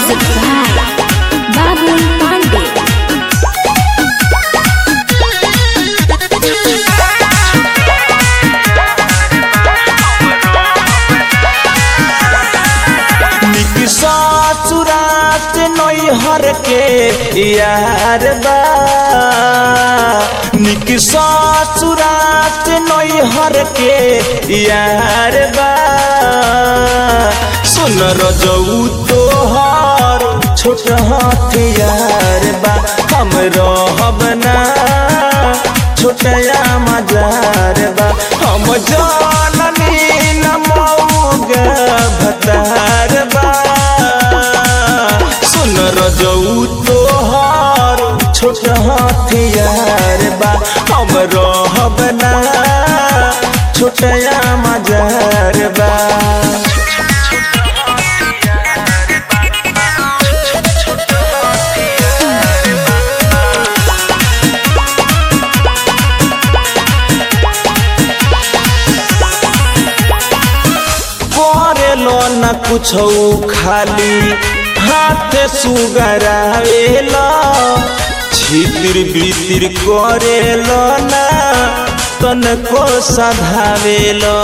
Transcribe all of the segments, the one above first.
Music by Babul Pandey. निकसा चुरात नैहर के यार बा निकसा चुरात नैहर के यार बा सुन रजऊ तोहर छोट हथियार बा हम रहब ना छोटया मजार बा हम जाननी न मऊगा भतार बा सुन रजऊ तोहर छोट हथियार बा हम रहब ना छोटया मजार बा करेलो न कुछ खाली हाथ सुगरावेला छितिर बितिर करेलो न तनको सधावेलो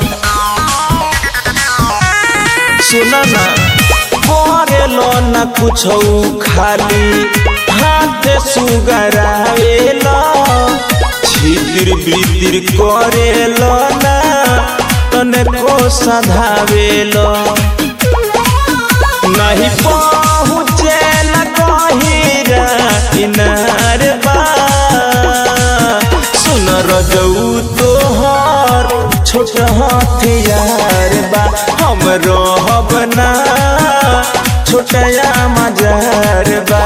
सुन न करेलो न कुछ खाली हाथ सुगरावेला छितिर बितिर करेलो न तनको सधावेलो नहीं पहुँचे न कहिरा किनार बा सुन रजऊ तोहर छोट हथियार बा हम रहब ना छोटया मजार बा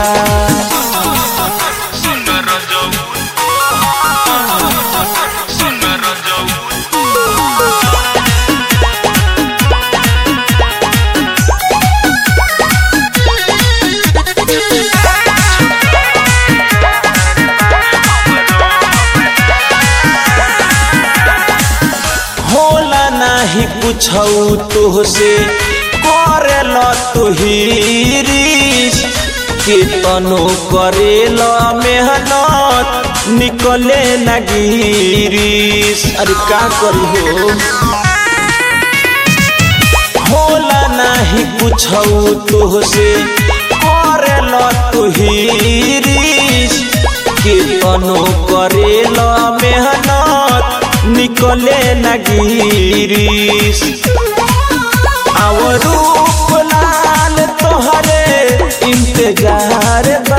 होला नाही कुछ तोहसे करेल तुहिरीस केतनो करेल मेहनत निकले न गिरीस अरे का करी हो होला नाही कुछ तोहसे करेल तुहिरीस केतनो करेल मेहनत निकले न गिरीस आव रूप लाल तोहरे इंतजार बा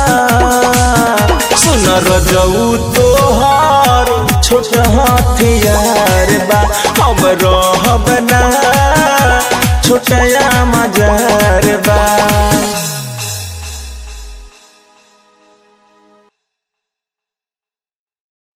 सुन रजऊ तोहर छोट हथियार बा हम रहब ना छोटया मजार बा